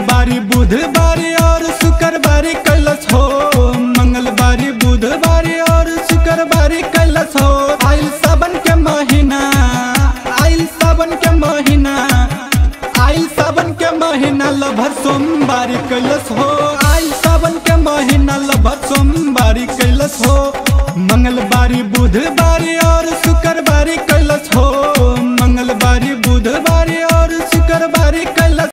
मंगलवारी बुधवारी और शुक्रवारी कैलस हो मंगलवारी बुधवारी और शुक्रवारी कैलस हो आइल सावन के महीना आइल सावन के महीना आइल सावन के महीना लभर सोमवारी कैलस हो आइल सावन के महीना लभर सोमवारी कैलस हो मंगलवारी बुधवारी और शुक्रवारी